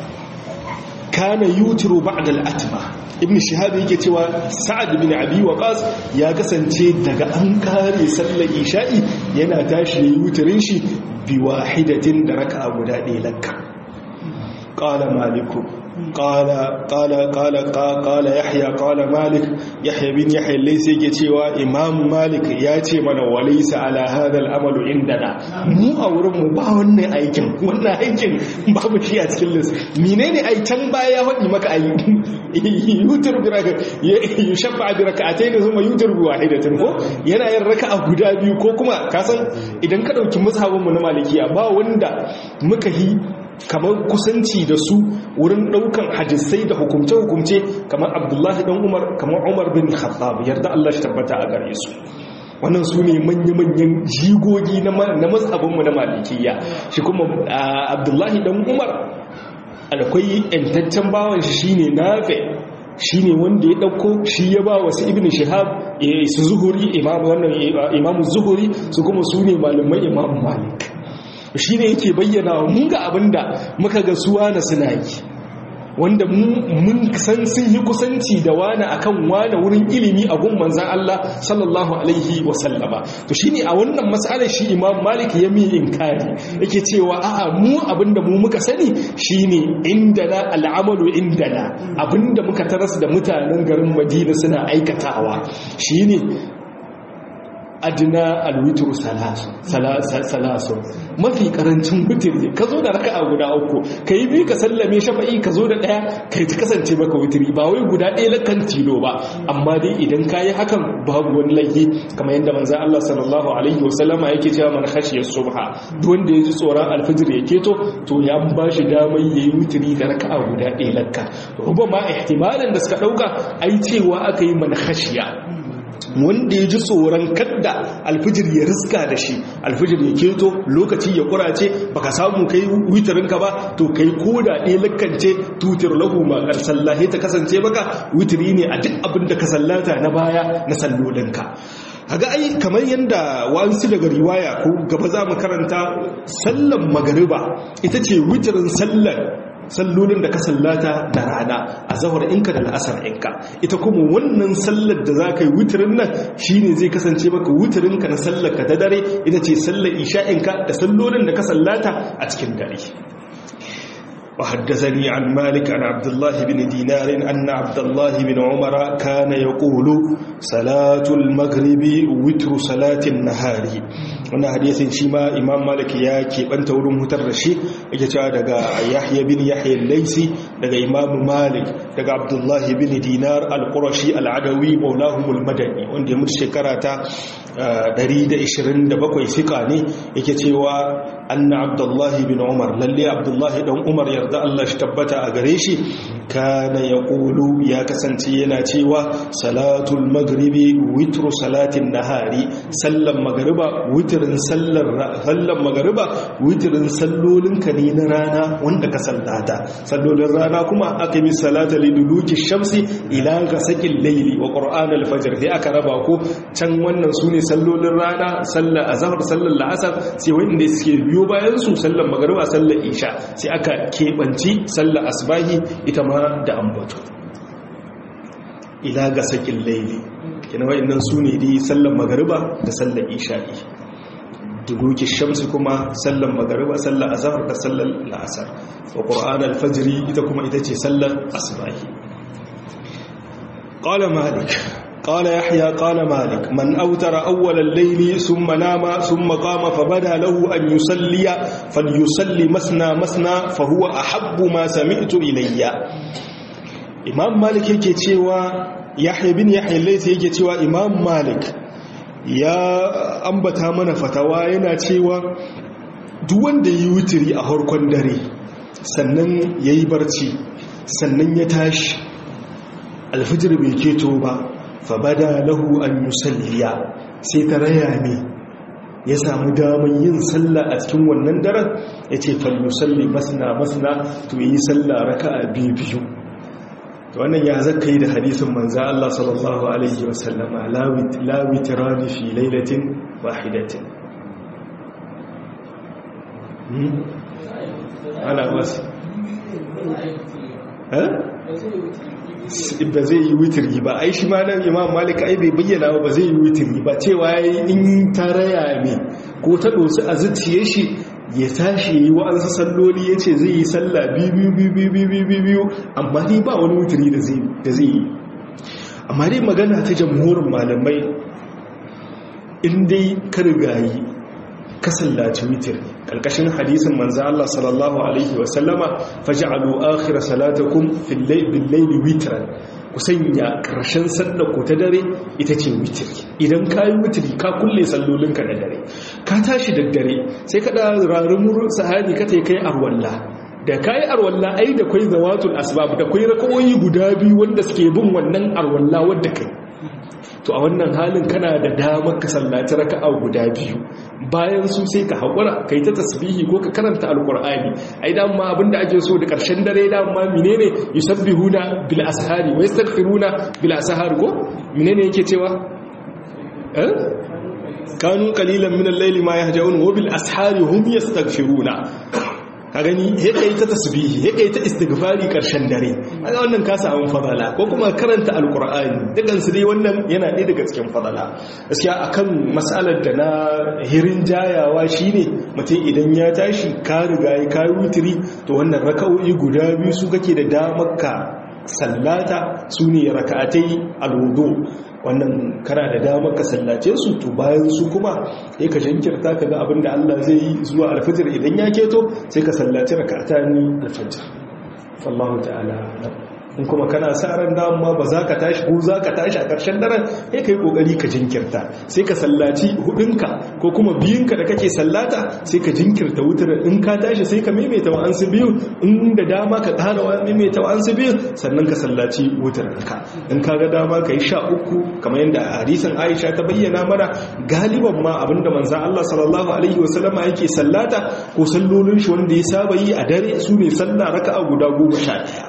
kana yutiru ba'da al-atma ibn shihab yake cewa sa'ad bin abi waqas ya kasance daga an kare sallar isha'i yana tashi yayi wutirin shi bi wahidatin da raka'a guda ɗaya lakka qala maliku قال قال قال قال يحيى قال مالك يحيى بن يحيى ليس yake cewa imam malik ya ce mana walaysa ala hadha al-amal indana mu a wurin mu ba wannan aikin wannan aikin babu shi a cikin list menene ai can baya ya faɗi maka ai yutur bi raka yushabba bi rak'atayn thumma yutur bi wahidatin ko yana yin raka'a guda biyu ko kuma ka san idan ka dauki mazhabin mu na malikiya ba wanda muka yi kamar kusanci da su wurin daukan hadisai da hukumce-hukumce kamar abdullahi dan umar kamar umar bin khattab yarda Allah shi tabbata a gare su wannan su ne manya-manyan jigogi na mazhabinmu na malikiya shi kuma abdullahi dan umar akwai yantaccen bawan shi shine nafe shine wanda ya dauko shi ya ba wasu ibn shihab su zuhuri imam wannan imam zuhuri su kuma su ne malaman imam malik shine yake bayyana mun ga abinda muka ga suwa na suna yi wanda mun san sun yi kusanci da wani akan wani wurin ilimi a gun manzan Allah sallallahu alaihi wasallama to shine a wannan matsalar shi Imam Malik ya mi inkari yake cewa a'a mu abinda mu muka sani shine indana al'amalu indana abinda muka taras da mutanen garin Madina suna aikatawa shine adina alwitru salasu mafi karancin witri ka zo da raka'a guda uku ka yi biyu ka sallame shafa'i ka zo da ɗaya kai ta kasance maka witri ba wai guda ɗaya lakan tilo ba amma dai idan ka yi hakan babu wani laifi kamar yadda manzan Allah sallallahu alaihi wasallama yake cewa man khashiyar subha duk wanda ya ji tsoron alfajir ya keto to ya ba shi damar ya yi witri da raka'a guda ɗaya lakka rubama ihtimalin da suka ɗauka ai cewa aka yi man khashiya wanda ya ji tsoron kadda alfijir ya riska da shi alfijir ya keto lokaci ya kurace baka samu kai witarinka ba to kai koda ɗaya lakance tutar lahu ma sallahi ta kasance baka witiri ne a duk abin da ka sallata na baya na sallolinka haga ai kamar yadda wasu daga riwaya ko gaba za mu karanta sallan magariba ita ce witirin sallan sallolin da ka sallata da rana a zahar inka da la'asar inka ita kuma wannan sallar da za ka yi wutirin nan shine zai kasance maka wutirinka na sallar ka ta dare ita ce sallar isha'inka da sallolin da ka sallata a cikin dare وحدثني عن مالك عن عبد الله بن دينار أن عبد الله بن عمر كان يقول صلاة المغرب وتر صلاة النهار wannan hadisin shi ma imam malik ya keɓanta wurin hutar da shi yake cewa daga yahya bin yahya laisi daga imam malik daga abdullahi bin dinar al-qurashi al-adawi maulahumul madani wanda ya mutu shekara ta 127 fika ne yake cewa anna abdullahi bin umar lalle abdullahi dan umar yarda Allah shi tabbata a gare shi kana yaqulu ya kasance yana cewa salatul maghribi witru salatin nahari sallan magriba witrin sallar sallan magriba witrin sallolin ka ne na rana wanda ka sallata sallolin rana kuma aka yi salata liduluki shamsi ila gasaqil layli wa qur'an al-fajr sai aka raba ko can wannan sune sallolin rana sallar azhar sallar la'asar sai wanda suke biyo bayan su sallar magriba sallar isha sai aka kebanci sallar asbahi ita ma da ambato ila ga sakin laili kina wa'annan su ne dai sallar magariba da sallar isha'i duluki shamsi kuma sallar magariba sallar azhar da sallar la'asar wa qur'an al-fajr ita kuma ita ce sallar asbahi qala malik قال يحيى قال مالك من أوتر أول الليل ثم نام ثم قام فبدا له أن يصلي فليصلي مسنا مسنا فهو أحب ما سمعت إلي إمام مالك yake cewa Yahya bin Yahya Layth yake cewa Imam Malik ya ambata mana fatawa yana cewa duk wanda yi wutiri a harkon dare sannan yayi barci sannan ya tashi alfijir bai keto ba fabada lahu an yusalliya sai ta raya ne ya samu damar yin sallah a cikin wannan daren ya ce falmusalli masna masna to yi sallah raka a biyu biyu wannan ya zaka yi da hadisin manza Allah sallallahu alaihi wasallama la witrani fi lailatin wahidatin ana wasu ba zai yi witiri ba ai shi ma nan imam malik ai bai bayyana ba zai yi witiri ba cewa yayi in taraya ne ko ta dosu a zuciye shi ya tashi yi wa'ansu salloli ya ce zai yi sallah biyu biyu biyu biyu biyu amma dai ba wani witiri da zai yi amma dai magana ta jamhurin malamai in dai ka rigayi ka sallaci witir kalkashin hadisin manzo Allah sallallahu alaihi wa sallama faj'alu akhir salatakum fil layli witran ku sanya karshen sallar ku ta dare ita ce witir idan ka yi witiri ka kulle sallolinka na dare ka tashi da dare sai ka da rarumur sahani ka tai kai arwalla da kai arwalla ai da kai zawatul asbab da kai rakawoyi guda biyu wanda suke bin wannan arwalla wanda kai to a wannan halin kana da damar ka sallaci raka'a guda biyu bayan su sai ka haƙura kai ta tasbihi ko ka karanta alƙur'ani ai dan ma abinda ake so da ƙarshen dare da ma menene yusabbihuna bil ashari wa yastaghfiruna bil ashari ko menene yake cewa eh kanu qalilan min al-layli ma yahjaun wa bil ashari hum yastaghfiruna ka gani ya kai ta tasbihi ya kai ta istighfari karshen dare kaga wannan ka samu fadala ko kuma karanta alqur'ani dukan su dai wannan yana ɗaya daga cikin fadala gaskiya akan mas'alar da na hirin jayawa shine mutum idan ya tashi ka riga ya kai wutiri to wannan raka'o'i guda biyu su kake da damar ka sallata su ne raka'atai alwudu wannan kana da damar ka sallace su to bayan su kuma sai ka jinkirta ka ga abin da Allah zai yi zuwa alfajir idan ya keto sai ka sallaci raka'atani alfajir wallahu ta'ala in kuma kana sa ran dama ba za ka tashi ko za ka tashi a ƙarshen daren sai ka yi ƙoƙari ka jinkirta sai ka sallaci hudunka ko kuma biyunka da kake sallata sai ka jinkirta wutar in ka tashi sai ka maimaita wa'ansu biyu in da dama ka ƙara wa maimaita wa'ansu biyu sannan ka sallaci wutar ka in ka ga dama ka yi sha uku kamar yadda hadisin aisha ta bayyana mana galiban ma abinda manzan allah sallallahu alaihi wasallama yake sallata ko sallolin shi wanda ya saba yi a dare su ne sallah raka'a guda goma sha ɗaya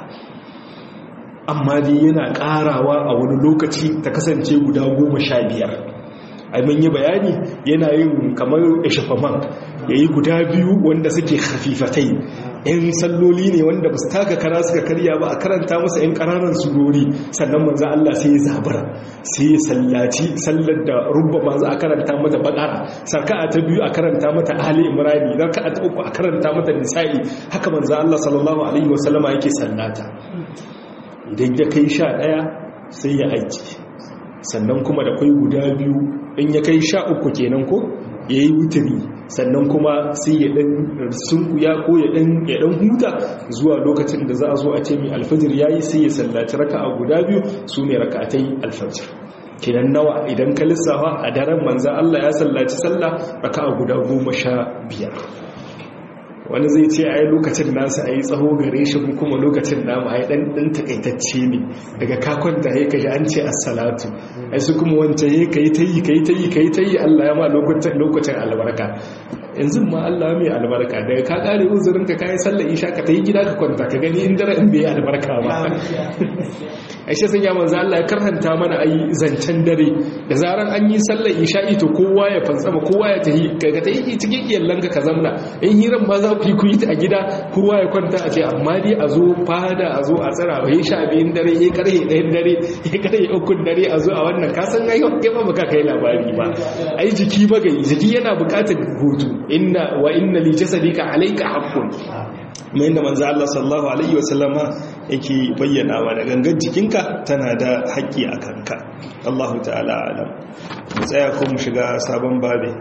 amma dai yana karawa a wani lokaci ta kasance guda goma sha biyar ai mun yi bayani yana yin kamar ishafaman ya yi guda biyu wanda suke hafifatai yan salloli ne wanda ba su taka kara suka karya ba a karanta masa yan ƙananan surori sannan manzo Allah sai ya zabara sai ya sallaci sallar da rubba ma za a karanta mata bakara sarka'a ta biyu a karanta mata ali imrani sarka'a ta uku a karanta mata nisa'i haka manzo Allah sallallahu alaihi wasallama yake sallata idan ya kai sha ɗaya sai ya aiki sannan kuma da kwai guda biyu in ya kai sha uku kenan ko ya yi wuturi sannan kuma sai ya ɗan sunkuya ko ya ɗan huta zuwa lokacin da za a zo a ce mai alfajir ya yi sai ya sallaci raka a guda biyu su ne rakatai alfajir kenan nawa idan ka lissafa a daren manzan Allah ya sallaci sallah raka a guda goma sha biyar wani zai ce a yi lokacin nasu a yi tsaho gare shi kuma lokacin namu a yi ɗan takaitacce ne daga kakwanta ya kaji an ce assalatu ai su kuma wancan ya ka yi ta yi ka yi ta yi ka yi ta yi allah ya ma lokacin albarka yanzu ma allah mai albarka daga ka ƙare uzurin ka kayi sallar isha ka ta yi gida ka kwanta ka gani in dare in bai albarka ba aisha sun ya manzo Allah ya karhanta mana ayi zancen dare da zaran an yi sallar isha'i to kowa ya fantsama kowa ya tahi kaga ta yi cikin iyallanka ka zamna in hiran ma za ku yi ku yi ta a gida kowa ya kwanta a ce amma dai a zo fada a zo a tsara ba yi sha biyun dare ya karhe ɗayan dare ya karhe ukun dare a zo a wannan ka san ai kai ba baka kai labari ba ai jiki magayi jiki yana buƙatar hutu inna wa inna li jasadika alayka haqqun mai yadda manzo Allah sallallahu alaihi wasallama yake bayyana wa da gangan jikinka tana da haƙƙi a kanka Allahu ta'ala alam mu tsaya ko mu shiga sabon babe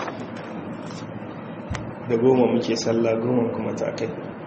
da goma muke sallah goma kuma ta kai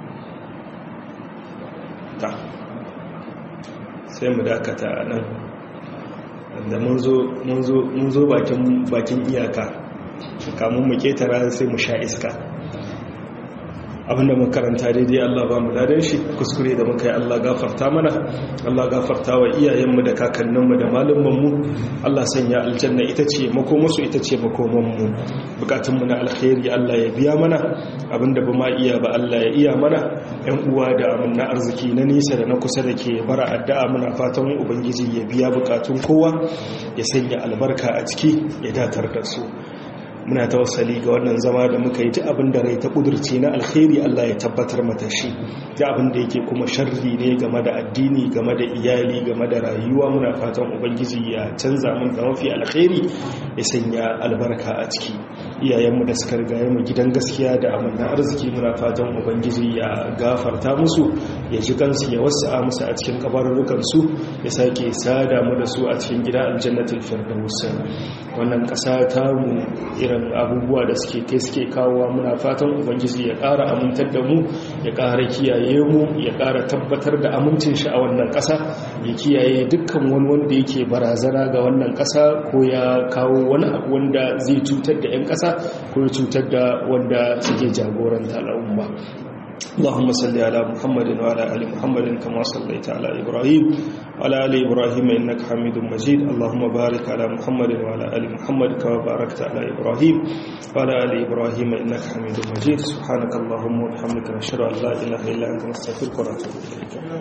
ta sai mu dakata nan da mun zo bakin iyaka kamun mu ketara sai mu sha iska abinda mun karanta daidai Allah ba mu ladan shi kuskure da muka yi Allah gafarta mana Allah gafarta wa iyayenmu da kakanninmu da malumanmu Allah sanya aljanna ita ce makomarsu ita ce makomanmu bukatunmu na alkhairi Allah ya biya mana abinda ba ma iya ba Allah ya iya mana yan uwa da amin na arziki na nisa da na kusa da ke bara addu'a muna fatan ubangiji ya biya bukatun kowa ya sanya albarka a ciki ya datar da su muna tawassali ga wannan zama da muka yi ta abin da rai ta kudurce na alkhairi Allah ya tabbatar mata shi da abin da yake kuma sharri ne game da addini game da iyali game da rayuwa muna fatan ubangiji ya canza mun da mafi alkhairi ya sanya albarka a ciki iyayenmu da suka rigaye mu gidan gaskiya da amanna arziki muna fatan ubangiji ya gafarta musu ya ji kansu ya wasa musu a cikin kabarurrukan su ya sake sada mu da su a cikin gida aljannatul firdaus wannan kasa ta mu irin abubuwa da suke kai suke kawowa muna fatan ubangiji ya ƙara amintar da mu ya ƙara kiyaye mu ya ƙara tabbatar da amincin shi a wannan ƙasa ya kiyaye dukkan wani wanda yake barazana ga wannan ƙasa ko ya kawo wani abu wanda zai cutar da 'yan ƙasa ko ya cutar da wanda suke jagoranta al'umma اللهم صل على محمد وعلى ال محمد كما صليت على ابراهيم وعلى ال ابراهيم انك حميد مجيد اللهم بارك على محمد وعلى ال محمد كما باركت على ابراهيم وعلى ال ابراهيم انك حميد مجيد سبحانك اللهم وبحمدك نشهد ان لا اله الا انت نستغفرك ونتوب اليك